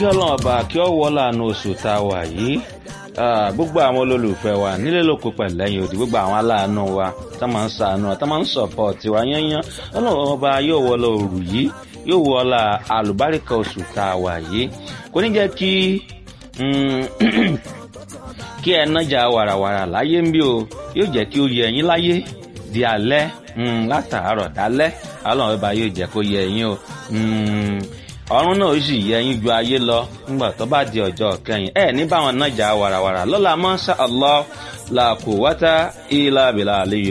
kí ọlọ́run ọba kí ọ wọ́ láàánú oṣù tá a wà yìí gbogbo àwọn olólùfẹ́ wa nílé lóko pẹ̀lú ẹ̀yìn òdì gbogbo àwọn aláàánú wa tá máa ń sàánú tá máa ń sọ̀pọ̀tì wa yányán ọlọ́run ọba yóò wọ́ lọ òrù yìí yóò wọ́ la àlùbáríkà oṣù tá a wà yìí kò ní jẹ́ kí kí ẹ nájà wàràwàrà láyé ń bí o yóò jẹ́ kí ó yẹ ẹ̀yin láyé di alẹ́ látàárọ̀ dálẹ́ ọlọ́run ọba yóò jẹ́ kó yẹ ẹ̀yin o ọ̀run náà ó sì yẹ yín ju ayé lọ ńgbà tó bá di ọjọ́ kẹyìn ẹ ní báwọn nájà wàràwàrà lọ́la mọ́ṣá allah la quwwata illa billah